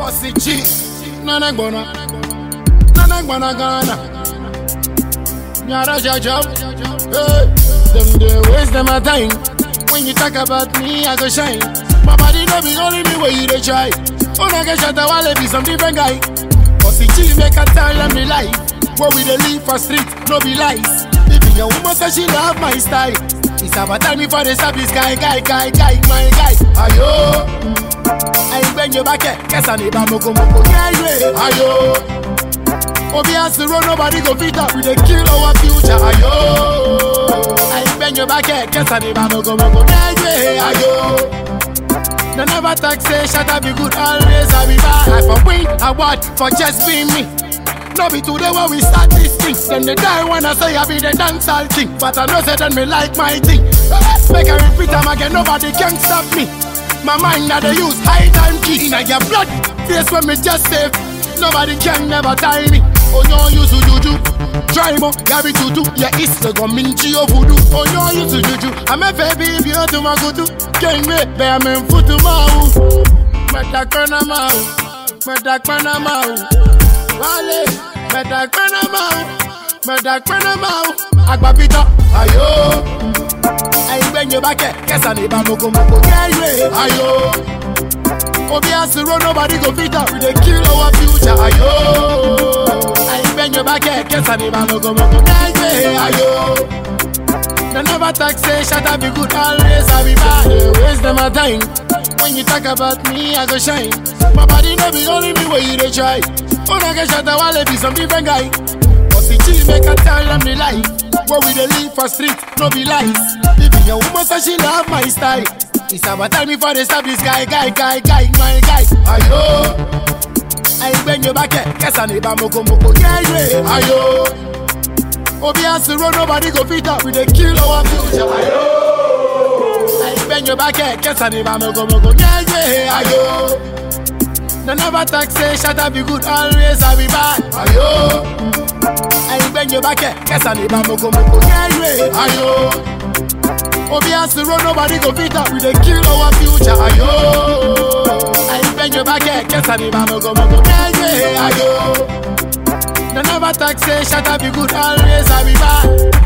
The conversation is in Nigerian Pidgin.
Bossy G, Nana Gbona, Nana Gbona Ghana. Nyara Jajab, hey, them they waste them a time. When you talk about me, I go shine. My body no be only me where you dey try. Oh, I get shot, I wanna be some different guy. Bossy G make a tell them the life. Where we dey live for street, no be lies. If your woman say she love my style, it's about time me for the service guy, guy, guy, guy, my guy. Ayo, I bend your back, guess I need a moko moko, yeah, yeah. Ayo, Obi has to run, nobody go fit up. We dey kill our future, ayo. I bend your back, guess I need a moko moko, yeah, yeah. Ayo. They never talk say shut up be good always I be bad I for win award for just being me No be today when we start this thing Then they die when I say I be the dancehall king But I know say then me like my thing Make I repeat them again nobody can stop me My mind that they use high time key Inna your blood face when me just save Nobody can never tie me Oh no use to juju Try mo, yabi tutu Yeah it's the gominchi of voodoo Oh no use to juju I'm a baby if you to my kutu King me, bear me futu mau Meta kona mau Meta kona mau Wale Meta kona mau Meta kona mau Agbapita Ayo Ayi gbenye bake Kesa ni ba moko moko Yeah yeah Ayo Obi has to run, nobody go fit up. We dey kill our future, ayo. I bend your back, guess I need a moko moko. Yeah, yeah, ayo. They never talk say shut up be good, always I be bad. They waste them a time. When you talk about me, I go shine. My body no be only me where you dey try. Oh, I get shot, I wanna be some different guy. Bossy G make a tell them the life. Where we dey live for street, no be lies. Even your woman say she love my style. It's about time me for the stop this guy, guy, guy, guy, my guy. Ayo, I bend your back, guess I need a moko moko, yeah, yeah. Ayo, Obi has to run, nobody go fit up. We dey kill our future. Ayo, I bend your back, guess I need a moko moko, yeah, yeah. Ayo, they never talk say shut up be good, always I be bad. Ayo, I bend your back, guess I need a moko moko, yeah, yeah. Ayo. Obi has to run, nobody go fit up. We dey kill our future, ayo. I bend your back, guess I need a moko moko, yeah, yeah, ayo. They never talk say shut up be good, always I be bad.